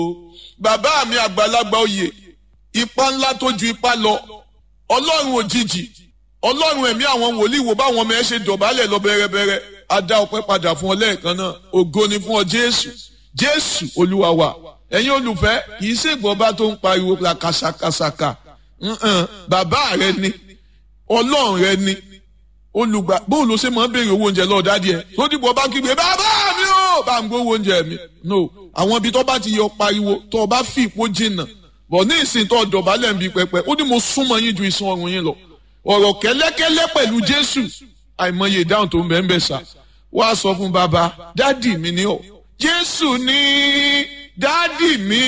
bàbá mi àgbàlagbà oyè ipa ńlá tó ju ipa lọ ọlọ́run òjijì ọlọ́run ẹ̀mí àwọn wòlíì wo báwọn ọmọ ẹ ṣe dọ̀bálẹ̀ lọ bẹ̀rẹ̀bẹ̀rẹ̀ a dá ọpẹ́ padà fún ọ lẹ́ẹ̀kan náà ògo ni fún ọ jésù jésù olúwa wa ẹ̀yin olùfẹ́ kì í ṣègbọ́ba tó ń pariwo la kàṣàkàṣàkà bàbá rẹ ni ọlọ́run rẹ ni olùgbà bóun ló ṣe máa ń béèrè owó oúnjẹ lọ́ọ́ dádì ẹ̀ tó dìbò bá kígbe bàbá mi ò bá ń gbówó oúnjẹ mi no àwọn ibi tó bá ti yọ pariwo tó o bá fi ìpó jìnnà bọ̀ ní ìsìn tó dọ̀bálẹ̀ ń bi pẹpẹ ó ní mo súnmọ́ yín ju ìsun ọrùn yín lọ ọ̀rọ̀ kẹ́lẹ́kẹ́lẹ́ pẹ̀lú jésù àìmọye ìdáhùn tó ń bẹ́ẹ̀ ń bẹ̀ sà wá sọ fún bàbá dádì mi ni ọ jésù ní dádì mi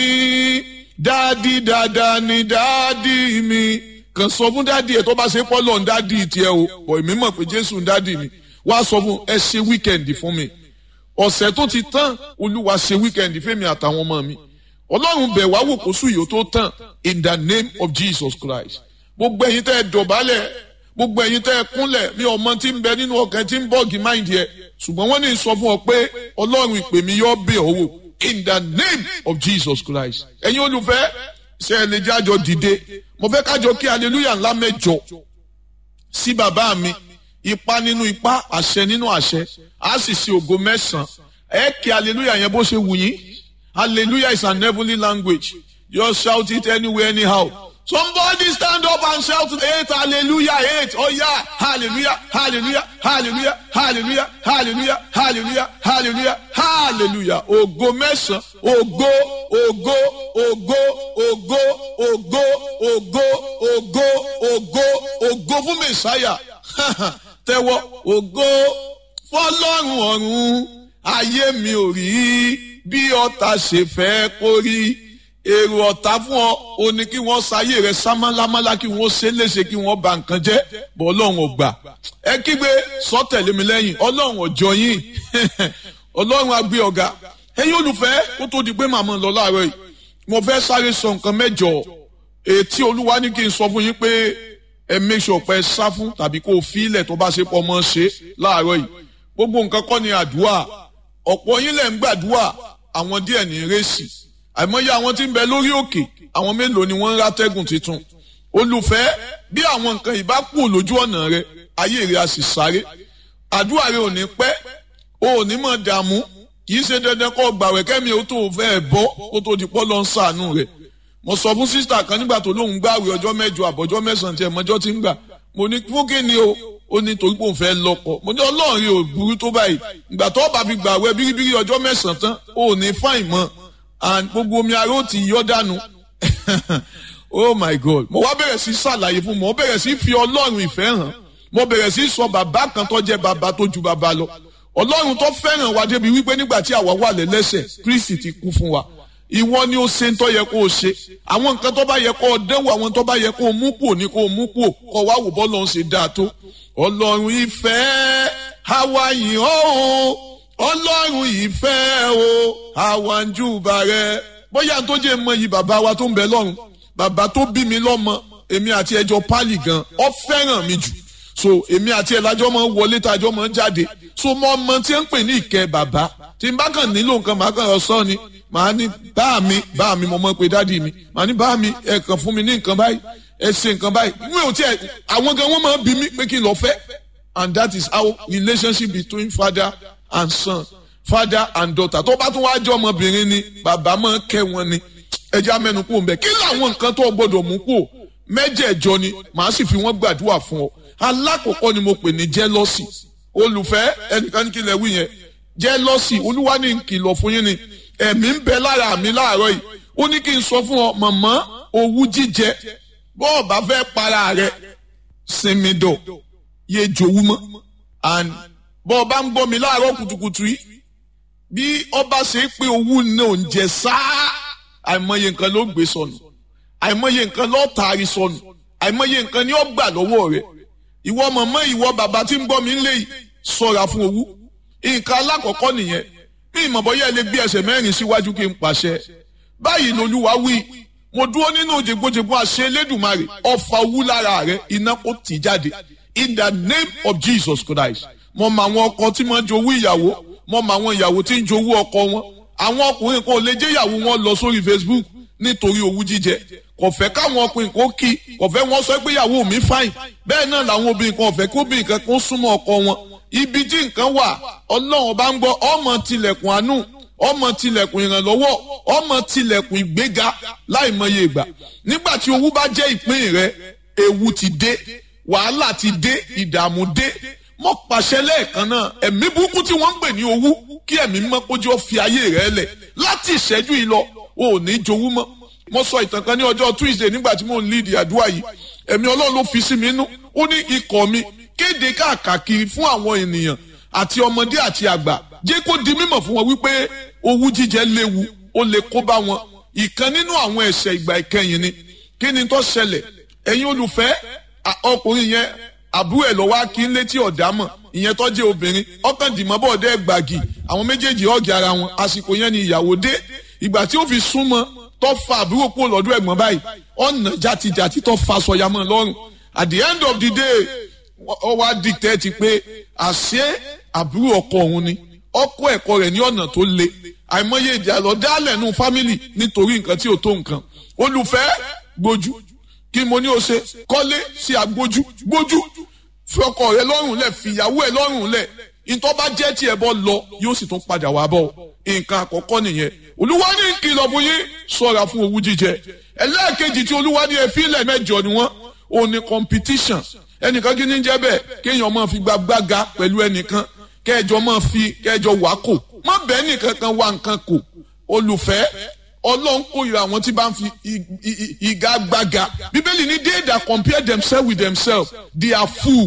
dádì dáadáa ni dádì mi kàn sọ fún dádì ẹ tó bá ṣe pọ́lọ̀ ń dádì tiẹ̀ o bọ̀ èmi mọ̀ pé jésù ń dádì mi wá sọ fún ẹ ṣe wíkẹ̀ndì fún mi ọ̀sẹ̀ tó ti tán olúwa ṣe wíkẹ̀ndì fẹ́mi àtàwọn ọmọ mi ọlọ́run bẹ̀ wá wò kó sùn yìí ó tó tán in the name of jesus christ gbogbo ẹ̀yin tẹ́ ẹ dọ̀bálẹ̀ gbogbo ẹ̀yin tẹ́ ẹ kúnlẹ̀ mi ọmọ tí ń bẹ nínú ọkàn tí ń bọ́ọ̀gì máìndì ẹ̀ ṣùgbọ́n wọ́n ní sọ fún ọ pé ọlọ́run ìpè mi yọ bẹ̀ ọ́ wò in the name of jesus christ ẹ̀yin olùfẹ́ ṣe ẹ lè jájọ dìde mo fẹ́ kájọ kí hallelujah ńlá mẹ́jọ sí bàbá mi ipa nínú ipa àṣẹ nínú àṣẹ á sì ṣe ògo mẹ́sàn-án ẹ kí hallelujah yẹn bó ṣe wù yín hallelujah is an heavenly language just shout it anywhere anyhow somebody stand up and shout eight hallelujah eight oh yeah hallelujah hallelujah hallelujah hallelujah hallelujah hallelujah hallelujah hallelujah ògo mẹ́sàn-án ògo ògo ògo ògo ògo ògo ògo ògo ògo fún mẹ́sáyà tẹ́wọ́ ògo fọlọ́run ọ̀run ayé mi ò rí bí ọ̀tá ṣe fẹ́ kó rí èrò ọ̀tá fún ọ o ní kí wọ́n ṣayé rẹ sámálámálá kí wọ́n ṣe léṣe kí wọ́n ba nǹkan jẹ́ bọ́ ọlọ́run ò gbà ẹ kígbe sọ́tẹ̀lé mi lẹ́yìn ọlọ́run ọjọ́ yín ọlọ́run agbé ọ̀gá ẹ̀yin olùfẹ́ kó tó di pé màmá lọ láàárọ̀ yìí mo fẹ́ sáré sọ nǹkan mẹ́jọ ètí olúwa ní kí n sọ fún yín pé ẹ make sure pé ẹ sá fún tàbí kó o fi ilẹ̀ tó bá ṣe pọ̀ mọ́ ṣe láàárọ̀ yìí gbogbo nǹkan kọ́ ni àdúrà ọ̀pọ̀ yín lẹ̀ ń gbàdúrà àwọn díẹ̀ ní rẹ́sì àìmọye àwọn tí ń bẹ lórí òkè àwọn mélòó ni wọ́n ń rátẹ́gùn tuntun olùfẹ́ bí àwọn nǹkan ìbá kú lójú ọ̀nà rẹ ayé rẹ a sì sáré àdúrà rẹ ò ní pẹ́ o ò ní mọ̀ dààmú kì í ṣe dandan kó gbàwẹ̀ kẹ́mi ó tó fẹ́ bọ́ kó tó di pọ́ lọ ń sàánú rẹ̀ mo sọ fún sísítà kan nígbà tó lóun gbàwẹ̀ ọjọ́ mẹ́jọ àbọ̀jọ́ mẹ́sàn-án tí ẹ̀ mọ́jọ́ ti ń gbà mo ní fún kí ni o ó ní torí pé òun fẹ́ lọ́kọ mo ní ọlọ́run rẹ ò burú tó báyìí ìgbà tó bá fi gbàwẹ̀ bíríbírí ọjọ́ mẹ́sàn-án tán ó ní fáìn mọ́ and gbogbo omi ara ó ti yọ dànù oh my god mo wá bẹ̀rẹ̀ sí ṣàlàyé fún mo bẹ̀rẹ̀ sí fi ọlọ́run ìfẹ́ hàn mo bẹ̀rẹ̀ sí sọ bàbá kan tó jẹ́ bàbá tó ju bàbá lọ ọlọ́run tó fẹ́ràn wa débi wípé nígbà tí àwa wà lẹ́lẹ́sẹ̀ kristi ti kú fún wa ìwọ ni ó ṣe ń tọ́ yẹ kó o ṣe àwọn nǹkan tó bá yẹ kó o dẹ́wò àwọn tó bá yẹ kó o mú kúò ní kó o mú kúò kó o wá wò bọ́ lọ́n ṣe dáa tó ọlọ́run ìfẹ́ àwa yìí ó ọlọ́run ìfẹ́ o àwa ń júbà rẹ bóyá tó jẹ́ mọ yìí bàbá wa tó ń bẹ lọ́run bàbá tó bí mi lọ́mọ èmi àti ẹjọ́ pálí gan ọ fẹ́ràn mi jù so èmi àti ẹlájọ́ máa ń wọlé tájọ́ máa ń jáde so mo ọmọ tí ń pè ní ìkẹ́ bàbá tí n bá kàn nílò nǹkan màá kàn sọ ni màá ní bá mi bá mi mo mọ̀ pé dádì mi màá ní bá mi ẹ kàn fún mi ní nǹkan báyìí ẹ ṣe nǹkan báyìí mi ò tiẹ̀ àwọn gan wọ́n máa bí mi pé kí n lọ fẹ́ and that is how relationship between father and son father and daughter tó bá tún wá jọ ọmọbìnrin ni bàbá máa kẹ́ wọn ni ẹja mẹ́nu kú òun bẹ́ẹ̀ kí làwọn nǹkan tó gbọ́dọ̀ mú kú mẹ́jẹ̀ẹ̀jọ ni màá sì fi wọ́n gbàdúrà fún ọ alákọ̀ọ́kọ́ ni mo pè ní jealousy olùfẹ́ ẹnìkan ní kí lẹ wí yẹn jealousy olúwa ní kìlọ̀ fún yín ni ẹ̀mí ń bẹ lára mi láàárọ̀ yìí ó ní kí n sọ fún ọ màmá owú jíjẹ bọ́ọ̀ bá fẹ́ para rẹ sinmi dọ̀ yé jowú mọ́ and bọ́ọ̀ bá ń gbọ́ mi láàárọ̀ kùtùkùtù yìí bí ọba ṣe é pé owú náà ń jẹ sáá àìmọye nǹkan ló gbé sọnù àìmọye nǹkan ló taari sọnù àìmọye nǹkan ni ó gbà lọ́wọ́ rẹ̀ ìwọ màmá ìwọ bàbá tí ń gbọ́ mi ń lé yìí sọ̀ra fún owú nǹkan alákọ̀ọ́kọ́ nìyẹn bí ìmọ̀bọ́yá lè gbé ẹsẹ̀ mẹ́rin síwájú kí n pàṣẹ báyìí lolúwa wí mo dúró nínú jègbojègbò àṣẹ elédùnmarè ọfà owú lára rẹ iná kò tì jáde in the name of jesus christ mo mọ àwọn ọkọ tí mo ń jowú ìyàwó mo mọ àwọn ìyàwó tí ń jowú ọkọ wọn àwọn ọkùnrin kan ò lè jẹ́ ìyàwó wọn lọ sórí Facebook nítorí owú jíjẹ kò fẹ́ káwọn ọkùnrin kan kí kò fẹ́ wọn sọ pé ìyàwó mi fáìn bẹ́ẹ̀ náà làwọn obìnrin kan ò fẹ́ kó obìnrin kan kó súnmọ́ ọkọ wọn ibi tí nǹkan wà ọlọ́run bá ń gbọ́ ọmọ tilẹ̀kùn àánú ọmọ tilẹ̀kùn ìrànlọ́wọ́ ọmọ tilẹ̀kùn ìgbéga láìmọye ìgbà nígbà tí owú bá jẹ́ ìpín rẹ ewu ti dé wàhálà ti dé ìdààmú dé mọ́ pàṣẹ lẹ́ẹ̀kan náà ẹ̀mí burúkú tí wọ́n ń pè ní owú kí ẹ̀mí mọ́ kójú ó fi ayé rẹ lẹ̀ láti ìṣẹ́jú yìí lọ o ò ní jowú mọ́ mo sọ ìtàn kan ní ọjọ́ Tuesday nígbà tí mo ń lead àdúrà yìí ẹ̀mí ọlọ́run ló fi sí mi nú ó ní ikọ̀ mi kéde káàkiri fún àwọn ènìyàn àti ọmọdé àti àgbà jẹ́ kó di mímọ̀ fún wọn wípé owú jíjẹ léwu ó lè kó bá wọn ìkan nínú àwọn ẹ̀ṣẹ̀ ìgbà ìkẹyìn ni kí ni tó ṣẹlẹ̀ ẹ̀yin olùfẹ́ ọkùnrin yẹn àbúrò ẹ̀ lọ́wọ́ kí n létí ọ̀dámọ̀ ìyẹn tó jẹ́ obìnrin ọkàn dìmọ́ bọ̀ dẹ́ gbàgì àwọn méjèèjì ọ̀gì ara wọn àsìkò yẹn ni ìyàwó dé ìgbà tí ó fi súnmọ́ tó fa àbúrò kúrò lọ́dún ẹ̀gbọ́n báyìí ọ̀nà játijàti tó fa sọ̀yàmọ́ lọ́rùn at the end of the day ó wá dictate pé àṣé àbúrò ọkọ òun ni ọkọ ẹ̀kọ́ rẹ̀ ní ọ̀nà tó le àìmọye ìjà lọ dálẹ̀ nù fámìlì nítorí nǹkan tí ò tó nǹkan olùfẹ́ gbójú kí mo ní o ṣe kọ́lé sí agbójú gbójú fi ọkọ rẹ lọ́rùn lẹ̀ fìyàwó ẹ lọ́rùn lẹ̀ ìtọ́ bá jẹ́ tiẹ̀ bọ́ lọ yóò sì tún padà wá bọ̀ nǹkan àkọ́kọ́ nìyẹn olúwa ní kìlọ̀ fún yín ṣọ́ra fún owú jíjẹ ẹlẹ́ẹ̀kejì tí olúwa ní efílẹ̀ mẹ́jọ ni wọ́n òun ni competition ẹnìkan kí ni jẹ́ bẹ́ẹ̀ kéèyàn máa fi gbàgbága pẹ̀lú ẹnìkan kẹjọ máa fi kẹjọ wá kò má bẹ́ẹ̀ nìkan kan wá nǹkan kò olùfẹ́ ọlọ́run kórìíra àwọn tí bá ń fi ìgagbága bíbélì ní they that compare themselves with themselves they are fool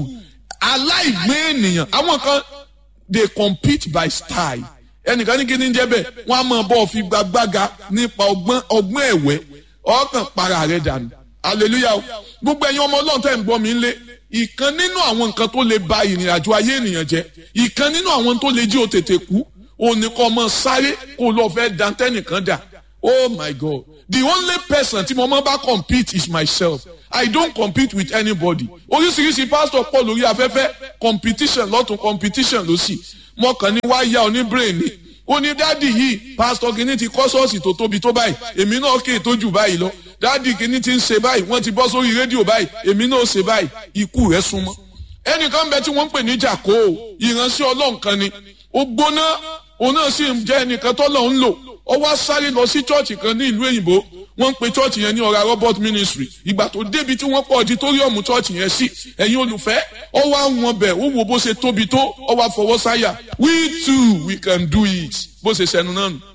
aláìgbé ènìyàn àwọn kan they compete by style ẹnìkan ní kí ni jẹ́ bẹ́ẹ̀ wọ́n á máa bọ́ fi gbàgbága nípa ọgbọ́n ọgbọ́n ẹ̀wẹ́ ọkàn para rẹ̀ dànù hallelujah gbogbo ẹ̀yin ọmọ ọlọ́run tẹ́ ń gbọ́ mi ń lé ìkan nínú àwọn nǹkan tó lè ba ìrìn àjò ayé ènìyàn jẹ́ ìkan nínú àwọn tó lè jí o tètè kú òní kọ́ ọmọ sáré kó lọ fẹ́ dantẹ́nìkan dà oh my god the only person tí mo máa bá compete is myself i don't compete with anybody oríṣiríṣi pastor pọ̀ lórí afẹ́fẹ́ competition lọ́tún competition lọ́sì mo kàn ní wá yá oní brain ni ó ní dádì yìí pastor kìíní ti kọ́ ṣọ́ọ̀ṣì tó tóbi tó báyìí èmi náà kè tó jù báyìí lọ dádì kìíní ti ń ṣe báyìí wọ́n ti bọ́ sórí rédíò báyìí èmi náà ṣe báyìí ikú rẹ̀ súnmọ́ ẹnìkan bẹ tí wọ́n ń pè ní jàkó ìránṣẹ́ ọlọ́run kan ni ó gbóná òun náà sì ń jẹ́ ẹnìkan tọ́lọ̀ ń lò ó wá sáré lọ sí chọ́ọ̀chì kan ní ìlú òyìnbó wọ́n ń pe chọ́ọ̀chì yẹn ní ọ̀rá robert ministry ìgbà tó débi tí wọ́n pọ̀ auditorium chọ́ọ̀chì yẹn sí ẹ̀yin olùfẹ́ ó wá wọn bẹ̀ ó wo bó ṣe tóbi tó ó wá fọwọ́ sáyà we too we can do it bó ṣe sẹnu náà nù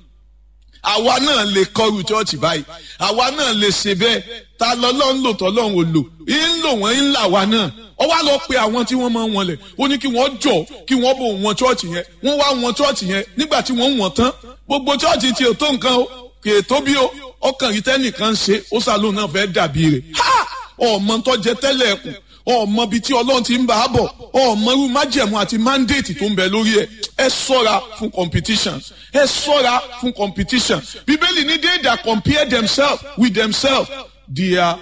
àwa náà lè kọrù chọ́ọ̀chì báyìí àwa náà lè ṣe bẹ́ẹ̀ ta lọ́lọ́ ń lò tọ́lọ́run ò lò ń lò wọ́n ń là wá náà ó wá lọ pe àwọn tí wọ́n máa ń wọlé ó ní kí wọ́n jọ kí wọ́n bò wọn chọ́ọ̀chì yẹn wọ́n wá wọn chọ́ọ̀chì yẹn nígbà tí wọ́n wọ̀n tán gbogbo chọ́ọ̀chì tí ò tó nǹkan o kì í tóbi o ọkàn yìí tẹ́nìkan ṣe ó sàlóun náà fẹ́ dàbí rẹ̀ ha ọmọ tó jẹ tẹ́lẹ̀ ẹ̀kùn ọmọ bíi tí ọlọ́run ti ń bá a bọ̀ ọmọ irú májẹ̀mú àti mandate tó ń bẹ lórí ẹ̀ ẹ sọ́ra fún competition ẹ sọ́ra fún competition bíbélì ní they that compare themselves with themselves they are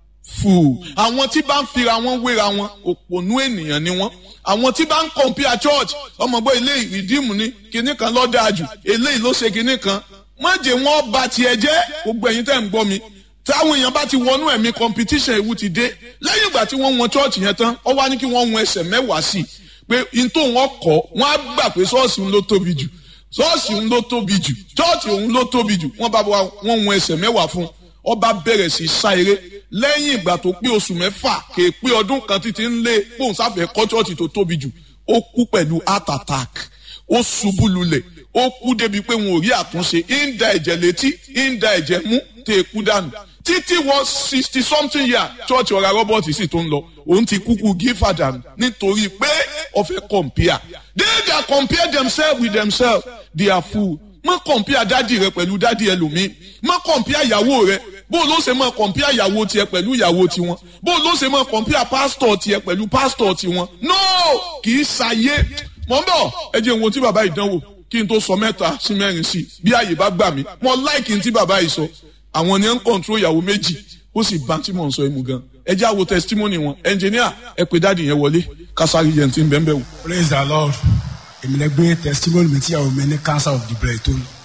fool àwọn tí bá ń fira wọn wéra wọn òpònú ènìyàn ni wọn àwọn tí bá ń compare church ọmọgbọ́ ilé ìdíìmù ni kinní kan ló dáa jù eléyìí ló ṣe kinní kan má jẹ́ wọn bà tiẹ̀ jẹ́ gbogbo ẹ̀yin tẹ́ ń gbọ́ mi táwọn èèyàn bá ti wọnú ẹ̀mí competition ewu ti dé lẹ́yìn ìgbà tí wọ́n wọn church yẹn tán ó wá ní kí wọ́n wọn ẹsẹ̀ mẹ́wàá sí i pé n tó wọn kọ́ wọ́n á gbà pé ṣọ́ọ̀ṣì ń ló tóbi jù ṣọ́ọ̀ṣì ń ló tóbi jù church òun ló tóbi jù wọ́n bá wọn wọn ẹsẹ̀ mẹ́wàá fún ọba bẹ̀rẹ̀ sí sá eré lẹ́yìn ìgbà tó pé oṣù mẹ́fà kè é pé ọdún kan títí ń lé bóun sáfẹ́ kọ́ church tó tóbi jù ó kú pẹ̀lú heart attack ó ṣubú lulẹ̀ ó kú débi pé wọn ò rí àtúnṣe ń da ẹ̀jẹ̀ létí ń da ẹ̀jẹ̀ mú tẹ̀ kú dànù títí wọ sixty something year church ọ̀rá robert sì tó ń lọ òun ti kúkú gífà dànù nítorí pé ọ̀fẹ́ compare they that compare themselves with themselves they are fool má compare dádì rẹ pẹ̀lú dádì ẹlòmíì má compare ìyàwó rẹ bó ló ṣe máa compare ìyàwó tiẹ̀ pẹ̀lú ìyàwó tiwọn bó ló ṣe máa compare pastor tiẹ̀ pẹ̀lú pastor tiwọn no kì í ṣàyé mọ̀ ń bọ̀ ẹ jẹ́ ìwọ̀n tí bàbá ìdánwò kí n tó sọ mẹ́ta sí mẹ́rin sí bí àyè bá gbà mí mo láìkì ní tí bàbá yìí sọ àwọn ni ẹ ń kọ̀ǹtró ìyàwó méjì ó sì bá tí mò ń sọ ẹ mú gan ẹ já wo testimony wọn ẹnjìníà ẹ pé dáàdì yẹn wọlé kásárì yẹn ti ń bẹ́ẹ̀ bẹ́ẹ̀ wò. praise the lord èmi lè gbé testimony mi tí ìyàwó mi ní cancer of the breast tó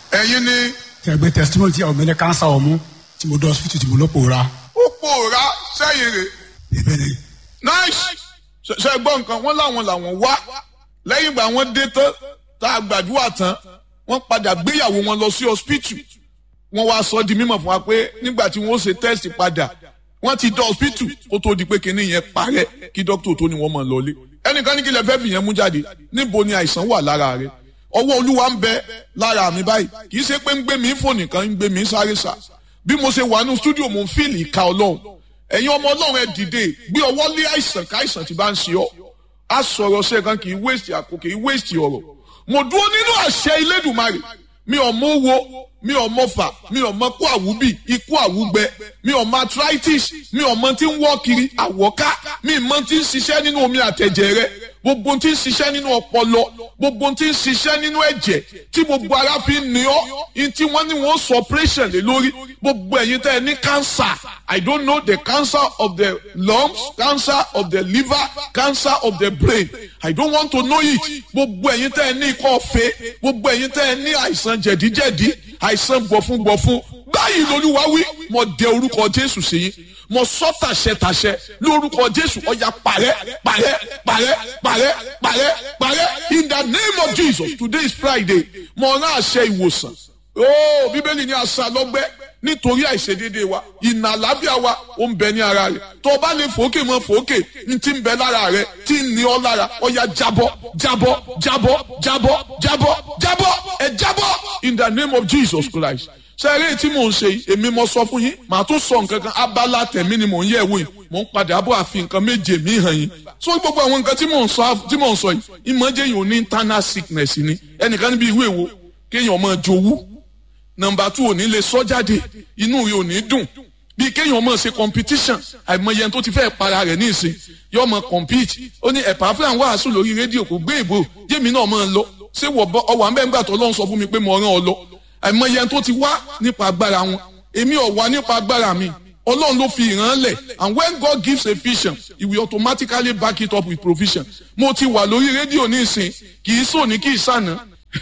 ẹ̀yin ni tẹ̀gbẹ́ testimony tí àwọn mi ní kánsá ọ̀mú tí mo dọ̀ hospital tí mo lọ pòórá. ó pòórá sẹ́yìn rẹ̀ ìbẹ́ ni nice ṣe ṣe gbọ́ nǹkan wọ́n láwọn làwọn wá lẹ́yìn ìgbà wọ́n dé tán tá a gbàdúrà tán wọ́n padà gbéyàwó wọn lọ sí hospital wọ́n wá sọ di mímọ̀ fún wa pé nígbà tí wọ́n ṣe test padà wọ́n ti dọ̀ hospital kó tó di pé kinní yẹn parẹ́ kí dókítà tó ní wọ́n mọ̀ lọlé ẹnìkan ní kí lè fẹ́ fi yẹn mú jáde níbo ni àìsàn wà lára rẹ̀ ọwọ́ olúwa ń bẹ lára mi báyìí kì í ṣe pé ń gbé mi fò nìkan ń gbé mi sáré sá bí mo ṣe wà ní stúdíò mo ń fíìlì ìka ọlọ́run ẹ̀yin ọmọ ọlọ́run ẹ dìde gbé ọwọ́ lé àìsàn káìsàn tí bá ń ṣe ọ́ á sọ̀rọ̀ ṣe kan kì í waste àkókò kì í waste ọ̀rọ̀ mo dúró nínú àṣẹ Elédùmarè mi ò mọ owó mi ò mọ fà mi ò mọ kó àwúbì ikú àwúgbẹ mi ò mọ arthritis mi ò mọ tí ń wọ́ kiri àwọ̀ká mi ò mọ tí ń ṣiṣẹ́ nínú omi àtẹ̀jẹ̀ rẹ gbogbo tí ń ṣiṣẹ́ nínú ọpọlọ gbogbo tí ń ṣiṣẹ́ nínú ẹ̀jẹ̀ tí gbogbo ara fi ń ní ọ́ in tí wọ́n ní wọ́n sọ operation lé lórí gbogbo ẹ̀yin tẹ́ ẹ ní cancer I don't know the cancer of the lungs cancer of the liver cancer of the brain I don't want to know it gbogbo ẹ̀yin tẹ́ ẹ ní ikọ́ ọ̀fẹ́ gbogbo ẹ̀yin tẹ́ ẹ ní àìsàn jẹ̀díjẹ̀dí àìsàn gbọ̀fúngbọ̀fún báyìí lolúwa wí mo dẹ orúkọ Jésù sí yín mo sọ tàṣẹ tàṣẹ lórúkọ Jésù ọjà parẹ́ parẹ́ parẹ́ parẹ́ parẹ́ parẹ́ in the name of Jesus today is Friday mo rán àṣẹ ìwòsàn ooo bíbélì ní àṣà lọ́gbẹ́ nítorí àìṣedéédéé wa ìnà àlábíà wa ó ń bẹ ní ara rẹ̀ tó o bá lè fòókè mọ́ fòókè ní ti ń bẹ lára rẹ̀ tí ń ní ọ lára ọya jábọ́ jábọ́ jábọ́ jábọ́ jábọ́ jábọ́ ẹ jábọ́ in the name of Jesus Christ sẹ́rẹ́ tí mò ń ṣe yìí èmi mo sọ fún yín màá tún sọ nǹkan kan abala tẹ̀mí ni mò ń yẹ̀ wò yìí mò ń padà bọ̀ àfi nǹkan méje mi hàn yín so gbogbo àwọn nǹkan tí mò ń sọ tí mò ń sọ yìí ìmọ̀jẹ̀ yìí ò ní internal sickness ni ẹnìkan níbi ìwé wo kéèyàn máa jowú nọ́mbà two ò ní lè sọ jáde inú rẹ̀ ò ní dùn bíi kéèyàn máa ṣe competition àìmọye ẹni tó ti fẹ́ para rẹ̀ ní ìsìn yóò máa compete ó ní ẹ̀pà fúlàn wàásù lórí rédíò kò gbé ìbò yémi náà máa lọ ṣé ọwọ́ àmbẹ́ngbà tó lọ́n sọ fún mi pé mo rán ọ lọ àìmọye ẹni tó ti wá nípa agbára wọn èmi ò wá nípa agbára mi ọlọ́run ló fi ìran lẹ̀ and when God gives a vision he will automatically back it up with provision mo ti wà lórí rédíò ní ìsìn kì í sòní kì í sànà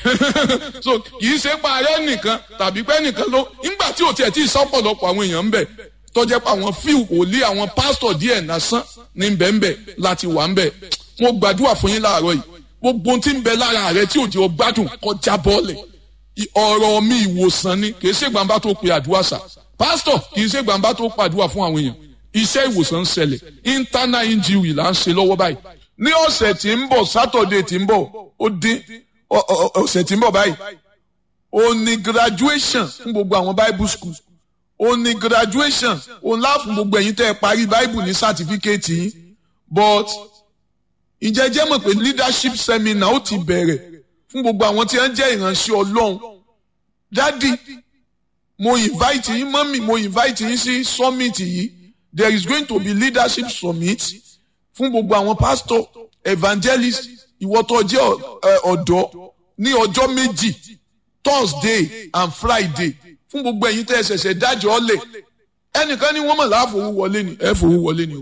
so kì í ṣe pa ààrẹ nìkan tàbí pé nìkan ló nígbà tí ò tiẹ̀ tí ì sọ́pọ̀lọpọ̀ àwọn èèyàn ń bẹ̀ tọ́jẹ́ pa àwọn fíù kò lé àwọn pásítọ̀ díẹ̀ lásán ní bẹ́ẹ̀nbẹ́ láti wà ń bẹ̀ mo gbàdúrà fún yín láàárọ̀ yìí gbogbo ohun tí ń bẹ lára rẹ tí òjò gbádùn kọjá bọ́ọ̀lẹ̀ ọ̀rọ̀ mi ìwòsàn ni kì í ṣe gbàǹbá tó pe àdúrà sà pásítọ̀ kì í ṣe gbàǹbá tó pàdúrà fún àwọn èèyàn iṣẹ́ ìwòsàn ń ṣẹlẹ̀ internal injury là ń ṣe lọ́wọ́ báyìí ní ọ̀sẹ̀ tí ń bọ̀ sátọ̀dẹ̀ tí ń bọ̀ ó dín ọ̀sẹ̀ tí ń bọ̀ báyìí ó ní graduation fún gbogbo àwọn bible school ó ní graduation ó ńlá fún gbogbo ẹ̀yin tẹ́ ẹ parí bible ní certificate yín but ǹjẹ́ jẹ́ mọ̀ pé leadership seminar ó ti bẹ̀rẹ̀ fún gbogbo àwọn tí wọ́n jẹ́ ìránṣẹ́ ọlọ́run dádì mo invite yín mọ́mì mo invite yín sí summit yìí there is going to be leadership summit fún gbogbo àwọn pastor evangelist ìwọ tó jẹ́ ọ̀dọ́ ní ọjọ́ méjì thursday and friday fún gbogbo ẹ̀yin tẹ́ ẹ ṣẹ̀ṣẹ̀ dájọ́ ọ̀lẹ̀ ẹnìkan ní wọ́n mọ̀ láàfowó wọlé ni ẹ fowó wọlé ni o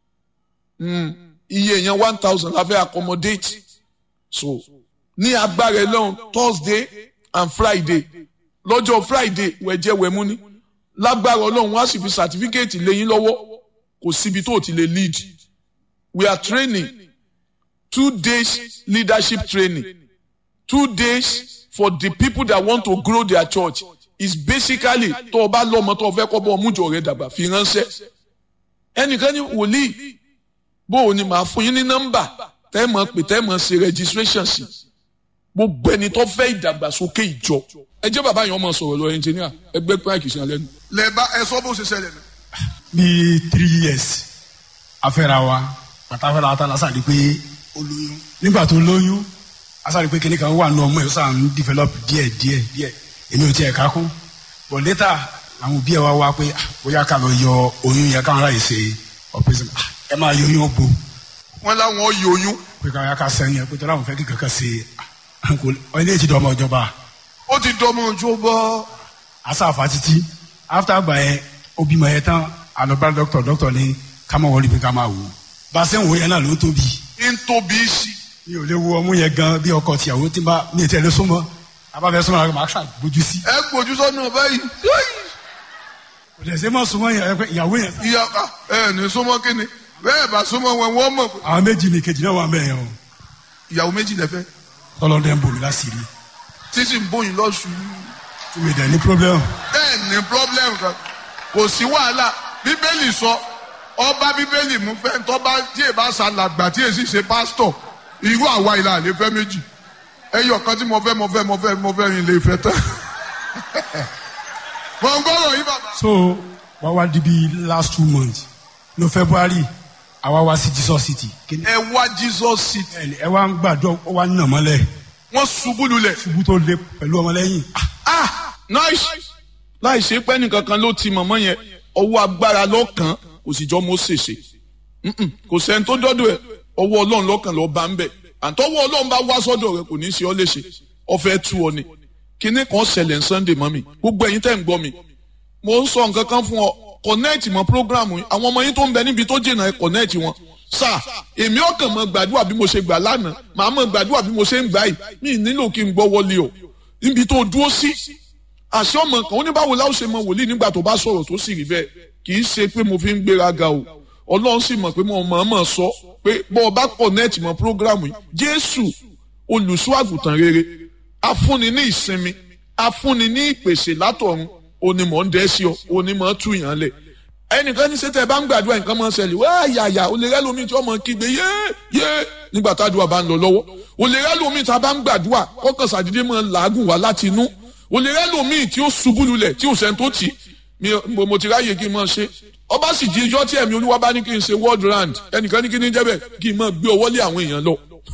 iye èèyàn one thousand la fẹ́ accommodate so ní agbára ẹlọ́run thursday and friday lọ́jọ́ friday wẹ̀jẹ̀ wẹ̀mú ni lágbára ọlọ́run wá sì fi certificate lẹ́yìn lọ́wọ́ kò síbi tó ti lè lead we are training two days leadership training two days for the people that want to grow their church is basically tó o bá lọ́mọ tó o fẹ́ kọ́ bọ́ ọmújọ rẹ dàgbà fi ránṣẹ́ ẹnìkan ní wòlíì bó o ní màá fún yín ní nọ́mbà tẹ́ mọ̀ pé tẹ́ mọ̀ ṣe registration sí gbogbo ẹni tó fẹ́ ìdàgbàsókè ìjọ ẹ jẹ́ bàbá yẹn ọmọ sọ̀rọ̀ lọ ẹnjìníà ẹgbẹ́ pààkì sí alẹ́ nu. lẹ́ẹ̀bá ẹ sọ bó ṣe ṣẹlẹ̀ nù. bíi three years afẹ́ra wa pàtàkì la ta la sáré pé ó lóyún nígbà tó lóyún a sáré pé kíní kan wà nù ọmọ ẹ̀ sàn ń develop díẹ̀ díẹ̀ díẹ̀ èmi ò tiẹ̀ ká kún but later àwọn òbí ẹ̀ wá wá pé bóyá ká lọ yọ oyún yẹn káwọn aráyè ṣe operation ẹ máa yọ oyún bo wọ́n láwọn yọ oyún. pé káwọn ká sẹ́yìn ẹ pé tọ́lá àwọn fẹ́ kí kankan ṣe ilé ìtìdọ́ ọmọ ìjọba ó ti dọmọ ojú bọ́. asáfa títí after àgbà yẹn ó bímọ yẹn tán àlọ́bá dọ́kítọ̀ dọ́kítọ̀ ní ká máa wọlé pé ká máa wò bá a ṣe ń wò yẹn náà ló ń tóbi ń tóbi sí. mi ò lè wo ọmú yẹn gan bí ọkọ tìyàwó tí bá mi tẹ lé súnmọ́ abáfẹ́ súnmọ́ àwọn máa ṣàgbójú sí. ẹ gbójú sọ́nà báyìí kò dẹ̀ ṣe mọ́ súnmọ́ yẹn ẹ pé ìyàwó yẹn. ìyá ẹ ní súnmọ́ kínni bẹ́ẹ̀ bá súnmọ́ wọn wọ́n mọ̀ pé àwọn méjì ni kejì náà wà mẹ́yẹn o ìyàwó méjì lẹ́fẹ́ tọ́lọ́dẹ̀ ń bomi láṣìírí tí sì ń bóyin lọ́sù tí mi dẹ̀ ní pírọ́blẹ́mù. bẹ́ẹ̀ ní problem kan kò sí wàhálà bíbélì sọ ọba bíbélì mú fẹ́ tọ́ba tí èèbá ṣàlàgbà tí èsì ṣe pásítọ̀ irú àwa ìlà àlè fẹ́ méjì ẹyọ kan tí mo fẹ́ mo fẹ́ mo fẹ́ mo fẹ́ rìn lè fẹ́ tán mo ń gbọ́rọ̀ yín bàbá. so wá wá di bí last two months no february àwa wá sí jesus city. Kíni- ẹ wá jesus city ẹni ẹ wá ń gbàdúrà ó wá ń nà mọ́lẹ̀ wọ́n ṣubú lulẹ̀. ṣubú tó le pẹ̀lú ọmọlẹ́yìn. ah nice láì ṣe pé nìkankan ló ti mọ̀mọ́ yẹn ọwọ́ agbára lọ́kàn kò sì jọ mọ́ ṣèṣe Mm-mm, kò sẹ́ni tó dọ́dọ̀ ẹ̀ ọwọ́ ọlọ́run lọ́kàn lọ́ọ́ bá ń bẹ̀ àtọwọ́ ọlọ́run bá wá sọ́dọ̀ rẹ̀ kò ní í ṣe ọ́ léṣe ọ̀fẹ́ tú ọ ni kíní kan ṣẹlẹ̀ ní sunday mọ́ mi gbogbo ẹ̀yin tẹ̀ ń gbọ́ mi mo ń sọ nǹkan kan fún ọ connect mọ́ program yìí àwọn ọmọ yín tó ń bẹ níbi tó jìnnà ẹ connect wọn sà èmi ọkàn mọ gbàdúrà bí mo ṣe gbà lánàá màá mọ gbàdúrà bí mo ṣe ń gbà yìí mi ì nílò kí n gbọ́ wọlé o níbi tó dúró sí àṣẹ ọmọ kan ó ní báwo láwọn ṣe mọ wòlíì nígbà tó bá sọ̀rọ̀ tó sì rí bẹ́ẹ̀ kì í ṣe pé mo fi ń gbéraga o ọlọ́run sì mọ̀ pé mo mọ̀ mọ̀ sọ pé bọ́ ọ bá connect mọ́ program yìí jésù olùṣọ́ àgùntàn rere afúnni ní ìsinmi afúnni ní ìpèsè látọ̀run onímọ̀ ń dẹ́ sí ọ onímọ̀ tú yàn lẹ̀ ẹnìkan ní sẹ́tẹ̀ bá ń gbàdúrà nǹkan máa ń ṣẹlẹ̀ wá yàyà olè rẹ́ lómi tí wọ́n mọ̀ kígbe yé yé nígbà tádùá bá ń lọ lọ́wọ́ olè rẹ́ lómi tá a bá ń gbàdúrà kọ́kàn sàdédé máa ń làágùn wá láti inú olè rẹ́ lómi tí ó ṣubú lulẹ̀ tí ò sẹ́ni tó tì í mi mo mo ti ráyè kí n máa ṣe ọba sì di ijọ́ tí ẹ̀mí olúwa bá ní kí n ṣe world round ẹnìkan ní kí ní jẹ́ bẹ́ẹ̀ kí n máa gbé ọwọ́ lé àwọn èèyàn lọ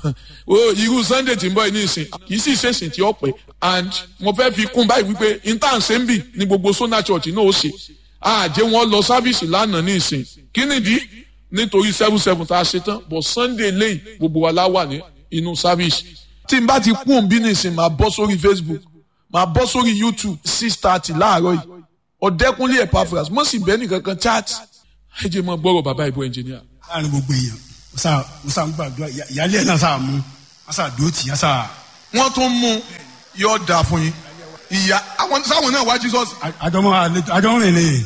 o irú sunday tí ń bọ̀ ní ìsìn kì í sì ṣèṣìn tí ó pẹ́ and mo fẹ́ fi kún báyìí wípé intan sembi ní gbogbo sona church náà ó ṣe àjẹ́ wọn lọ sáfíìsì lánàá ní ìsìn kí nìdí nítorí seven seven tá a ṣe tán but sunday lẹ́yìn gbogbo wa la wà ní inú sáfíìsì tí n bá ti kún bí ní ìsìn máa bọ́ sórí facebook máa bọ́ sórí youtube six thirty láàárọ̀ yìí ọ̀dẹ́kunlé epaphras mo sì bẹ́ẹ̀ nìkan kan chat ẹ jẹ́ mọ́ gbọ́rọ̀ bàbá ìbò ẹnjìníà. láàrin gbogbo èèyàn mo sá mo sá ń gbàdúrà ìyá- ìyáálé ẹ̀ náà sá mú wọ́n sá dúró tì í sá wọ́n tún mú yóò dà fún yín ìyá àwọn sáwọn náà wá jesus àjọmọ́ àlejò àjọmọ́ rìn lè.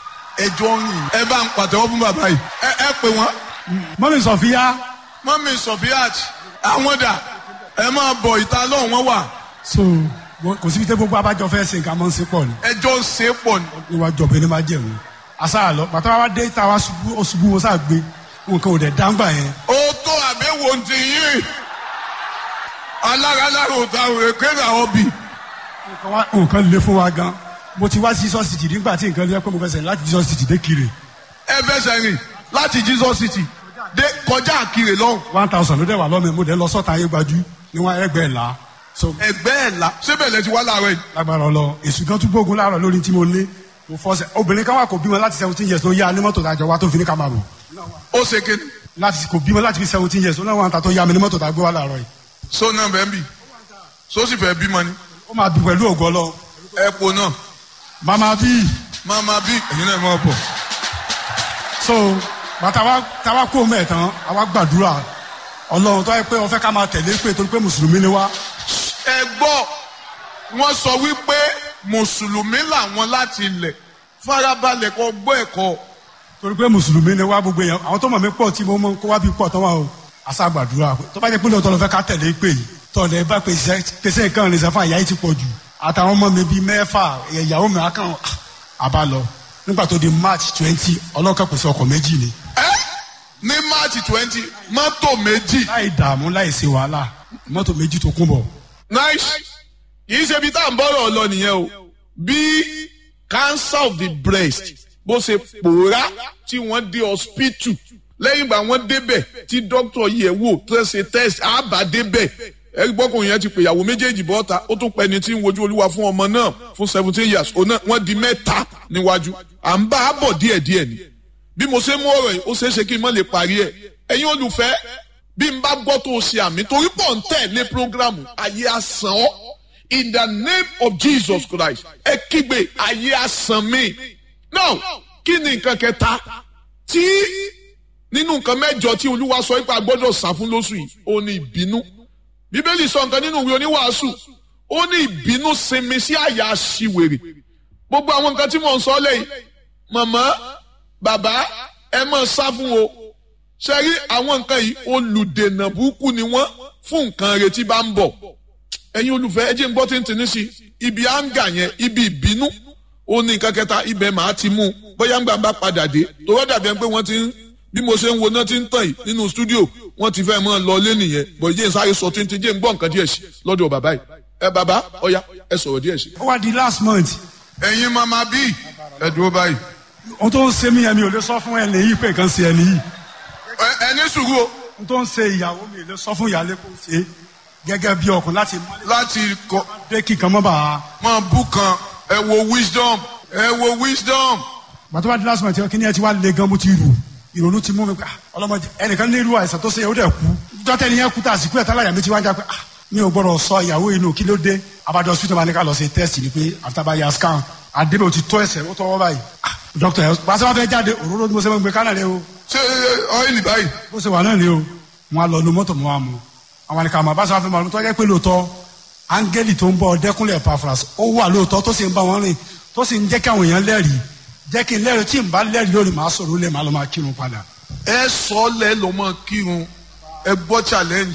ẹjọ́ rìn ẹ bá ń pàtẹ́wọ́ fún bàbá yìí ẹ ẹ pè wọ́n mọ́mí sọ̀fíà mọ́mí sofiat àwọn dà ẹ máa bọ̀ ìta lọ́hùn wọn wà so wọ́n- kò síbi tẹ́ gbogbo abájọ fẹ́ ṣe nǹkan mọ́ ń ṣe pọ̀ ni ẹjọ́ ń ṣe é pọ̀ ní. níwájú ọ̀bẹ ní máa jẹ̀wò àṣà lọ pàtó wa dé tá a wá ṣubú ó ṣubú ó sá gbé nǹkan ò dẹ̀ dáńgbà yẹn ó tó àbẹ̀wò ti yín alára lára òta òrèké làwọn bì nǹkan wá- nǹkan le fún wa gan mo ti wá sí jesus city nígbà tí nǹkan lé pé mo fẹ́ sẹ́yìn láti jesus city dé kiri ẹ fẹsẹ̀ rìn láti jesus city dé kọjá àkìrè lọ́hùn one thousand ló dẹ̀ wà lọ́mọ mo dẹ̀ lọ sọ́ta ayé gbajú níwọ̀n ẹgbẹ́ ẹ̀ la so ẹgbẹ́ ẹ̀ la síbẹ̀ lẹ ti wá láàárọ̀ yìí lágbára ọlọ èsù kan tún gbógun láàárọ̀ lórí tí mo lé mo fọsẹ̀ obìnrin kan wà kò bímọ láti seventeen years ló yá ní mọ́tò tàjọ wa tó fi ní ká máa bọ̀ ó ṣe kéde láti kò bímọ láti fi seventeen years ó náà wà ń ta tó yá mi ní mọ́tò tàgbé wa láàárọ̀ yìí so náà bẹ́ẹ̀ bì so sì fẹ́ bímọ ni ó máa bí pẹ̀lú ògo ọlọ ẹ po náà màmá bíi máa bí ẹ̀yin náà máa bọ̀. so bàtà wa tàwa kó mẹ́ẹ̀ tán àwa gbàdúrà ọlọ́run tó yẹ pé ó fẹ́ ká máa tẹ̀lé pé torí pé mùsùlùmí ni wá ẹ gbọ́ wọ́n sọ wípé mùsùlùmí làwọn láti ilẹ̀ farabalẹ̀ kọ́ gbọ́ ẹ̀kọ́ torí pé mùsùlùmí ni wá gbogbo èèyàn àwọn tó mọ̀ mí pọ̀ tí mo mọ̀ kó wá bí pọ̀ tán wà o àṣà gbàdúrà tó bá jẹ́ pé lóòótọ́ ló fẹ́ ká tẹ̀lé pé yìí tọ̀lẹ̀ bá pèsè pèsè nǹkan rìn sẹ́fà ìyá yìí ti pọ̀ jù àtàwọn ọmọ mi bíi mẹ́fà ìyàwó mi akàn àbá lọ nígbà tó di march twenty ọlọ́kàn pèsè ọkọ̀ méjì ni ẹ ní march twenty mọ́tò méjì láì dààmú láì ṣe wàhálà mọ́tò méjì tó kún bọ̀ nice kì í ṣe ibi tá à ń bọ́rọ̀ lọ nìyẹn o bí cancer of the breast bó ṣe pòórá tí wọ́n dé hospital lẹ́yìn ìgbà wọ́n débẹ̀ tí doctor yẹ̀ wò tó ṣe test àbá débẹ̀ ẹ̀rí gbọ́kùnrin yẹn ti pè ìyàwó méjèèjì bọ́ta ó tún pẹ́ni tí ń wojú olúwa fún ọmọ náà fún seventeen years òun náà wọ́n di mẹ́ta níwájú à ń bá a bọ̀ díẹ̀díẹ̀ ni bí mo ṣe mú ọ̀rọ̀ yìí ó ṣeé ṣe kí n má lè parí ẹ̀ ẹ̀yin olùfẹ́ bí n bá gbọ́ tó o ṣe àmì torí pọ̀ ń tẹ̀lé programu ayé àsàn ọ́ in the name of Jesus Christ ẹ kígbe ayé àsàn mi now kí ni nǹkan kẹta tí nínú nǹkan mẹ́jọ tí olúwa sọ pé a gbọ́dọ̀ sá fún lóṣù yìí ó ní ìbínú bíbélì sọ nǹkan nínú ìwé oníwàásù ó ní ìbínú sinmi sí àyà aṣiwèrè gbogbo àwọn nǹkan tí mò ń sọ lẹ́yìn màmá bàbá ẹ máa sá fún o ṣe rí àwọn nǹkan yìí olùdènà burúkú ni wọ́n fún nǹkan retí bá ń bọ̀ ẹ̀yin olùfẹ́ ẹ jẹ́ ń gbọ́ tí ń tì ní sí ibi áńgà yẹn ibi ìbínú ó ní nǹkan kẹta ibẹ̀ màá ti mú bóyá ń gbà bá padà dé tó wọ́n dàbí ẹni pé wọ́n ti ń bí mo ṣe ń wo náà ti ń tàn yìí nínú stúdíò wọ́n ti fẹ́ mọ́ lọ lé nìyẹn bọ̀ jẹ́ ń sáré sọ tí ń ti jẹ́ ń gbọ́ nǹkan díẹ̀ sí lọ́dọ̀ bàbá yìí ẹ bàbá ọ̀ya ẹ sọ̀rọ̀ díẹ̀ sí. ó wá di last month ẹ̀yin mama bí ẹ dúró báyìí. ohun tó ń ṣe mí yẹn mi ò lè sọ fún ẹni yìí pé nǹkan ṣe ẹni yìí ẹ ní sùúrù o. ohun tó ń ṣe ìyàwó mi ò lè sọ fún ìyáálé kó ṣe gẹ́gẹ́ bí ọkùnrin láti láti kọ dé kí nǹkan mọ́ bàa máa bú kan ẹ wo wisdom ẹ wo wisdom. gbàtọ́ bá di last month kí ni ẹ ti wá le gan mo ti rù ìrònú ti mú mi pé ah, ọlọ́mọdé ẹnìkan ní irú àìsàn tó ṣe ó dẹ̀ kú dọ́tẹ́ ni yẹn kú tá àsìkò ẹ̀ tálàyà mi ti wá ń já pé ah, mi ò gbọ́dọ̀ sọ ìyàwó inú kí ló dé abájọ hospital máa ní ká lọ ṣe test ni pé after bá ya scan àdébẹ̀ ò ti tó ẹsẹ̀ ó tọwọ́ báyìí ah, doctor ẹ̀ pàṣẹ wọn fẹ́ jáde òróró ni mo ṣe máa ń gbé kánà lé o ṣé ọ́ìlì báyìí. bó ṣe wà náà ni o wọn á lọ nu mọ́tò mọ́ wa mu àwọn àníkà àmọ́ báṣọ àfihàn tó jẹ́ pé lóòótọ́ áńgẹ́lì tó ń bọ̀ dẹ́kunlẹ̀ pafras ó wà lóòótọ́ tó sì ń bá wọn rìn tó sì ń jẹ́ kí àwọn èèyàn lẹ́rìí jẹ́ kí n lẹ́rìí tí n bá lẹ́rìí lónìí màá sọ̀rọ̀ lé màá lọ máa kírun padà. ẹ sọ lẹ lọ mọ kírun ẹ gbọ́ challenge.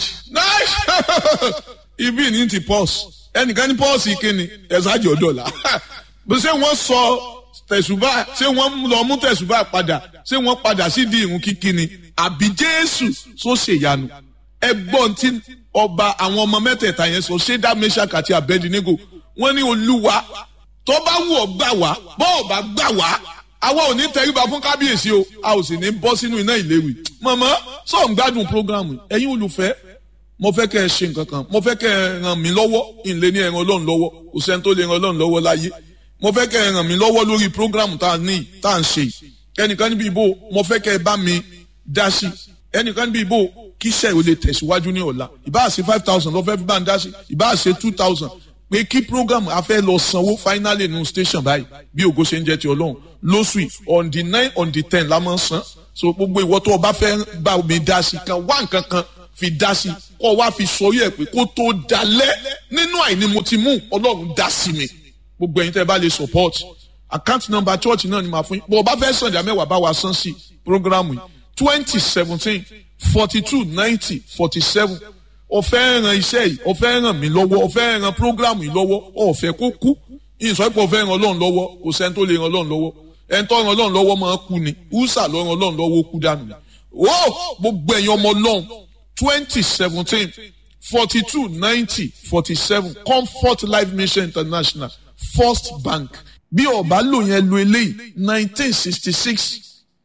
ibi ní ti pọ́s ẹnìkan ní pọ́s ìkíni ẹ̀sájì ọ̀dọ́là bí ṣé wọ́n sọ tẹ̀sùbà ṣé wọ́n lọ mú tẹ̀sùbà padà ṣé wọ́n padà sí di ìrun kíkí ni àbí jésù sọ ṣèyanu ẹgbọ́n tí ọba àwọn ọmọ mẹ́tẹ̀ẹ̀ta yẹn sọ ṣédá meshach àti abednego wọ́n ní olúwa tó bá wù ọ́ gbà wá bọ́ ọ̀ bá gbà wá àwa ò ní tẹríba fún kábíyèsí o a ò sì ní bọ́ sínú iná ìléwì mọ̀mọ́ sọ̀ ń gbádùn programu ẹ̀yin olùfẹ́ mo fẹ́ kẹ́ ẹ ṣe nǹkan kan mo fẹ́ kẹ́ ẹ ràn mí lọ́wọ́ ìlé ní ẹran ọlọ́run lọ́wọ́ kò sẹ́ni tó lè ran ọlọ́run lọ́wọ́ láyé mo fẹ́ kẹ́ ẹ ràn mí lọ́wọ́ lórí programu tá a ní tá a ń ṣe ẹnìkan níbi ìbò mo fẹ́ kẹ́ ẹ bá mi dá sí ẹnìkan níbi ìbò kíṣẹ́ ò lè tẹ̀síwájú ní ọ̀la ìbáà ṣe five thousand lọ́fẹ́ fi bá ń dá sí ìbáà ṣe two thousand pé kí program a fẹ́ lọ sanwó finally nu station báyìí bí ògo ṣe ń jẹ́ ti ọlọ́run lóṣù yìí on the nine on the ten la máa ń san so gbogbo ìwọ tó o bá fẹ́ bá mi dá sí kan wá nǹkan kan fi dá sí kó wá fi sọrí ẹ̀ pé kó tó dalẹ̀ nínú àìní mo ti mú ọlọ́run dá sí mi gbogbo ẹ̀yin tẹ́ ẹ bá lè support account number church náà ni màá fún yín bó o bá fẹ́ sàn ìdá mẹ́wàá bá wa san sí program yìí twenty seventeen forty two ninety forty seven ọ̀fẹ́ ran iṣẹ́ yìí ọ̀fẹ́ ràn mí lọ́wọ́ ọ̀fẹ́ ran program yìí lọ́wọ́ ọ̀fẹ́ kó kú ìsọ pé ọ̀fẹ́ ran ọlọ́run lọ́wọ́ kò sẹ́ni tó lè ran ọlọ́run lọ́wọ́ ẹni tó ran ọlọ́run lọ́wọ́ máa kú ni húsà ló ran ọlọ́run lọ́wọ́ kú dànù ni. ó gbogbo ẹ̀yin ọmọ ọlọ́run twenty seventeen forty two ninety forty seven comfort life mission international first bank bí ọba lò yẹn lo eléyìí nineteen sixty six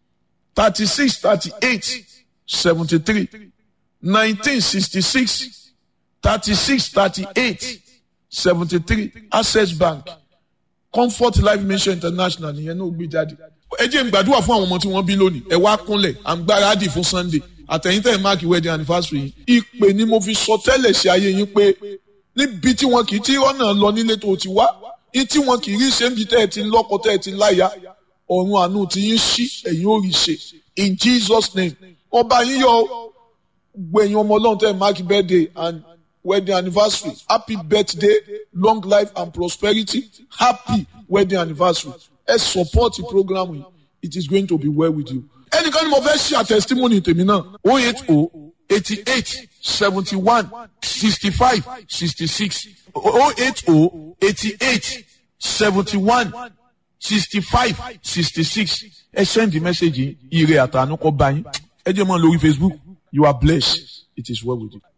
thirty six thirty eight seventy three nineteen sixty six thirty six thirty eight seventy three access bank comfort life mission international nìyẹn náà gbé jáde. ẹ jẹ́ n gbàdúrà fún àwọn ọmọ tí wọ́n bí lónìí ẹ wá kúnlẹ̀ à ń gbáradì fún sunday àtẹ̀yìntẹ̀ máàkì wedding anniversary yìí ìpè ni mo fi sọ tẹ́lẹ̀ sí ayé yín pé níbi tí wọn kì í tí ọ̀nà lọ nílé tó ti wá ní tí wọn kì í rí ṣe ń bi tẹ́ ẹ ti lọ́kọ tẹ́ ẹ ti láya ọ̀run àánú ti yín ṣí ẹ̀yin ò rí ṣe in jesus name ọba yín yọ gbẹ̀yìn ọmọ ọlọ́run tẹ́ ẹ máàkì birthday and wedding anniversary happy birthday long life and prosperity happy wedding anniversary ẹ support the program yìí it is going to be well with you. ẹnìkan ni mo fẹ́ ṣe àtẹ̀sítímọ́nì tèmi náà o eight o eighty eight seventy one sixty five sixty six o eight o eighty eight seventy one sixty five sixty six ẹ send the message yìí ire àtànú kọ́ bá yín ẹ jẹ́ mọ́ lórí facebook you are blessed it is well with you.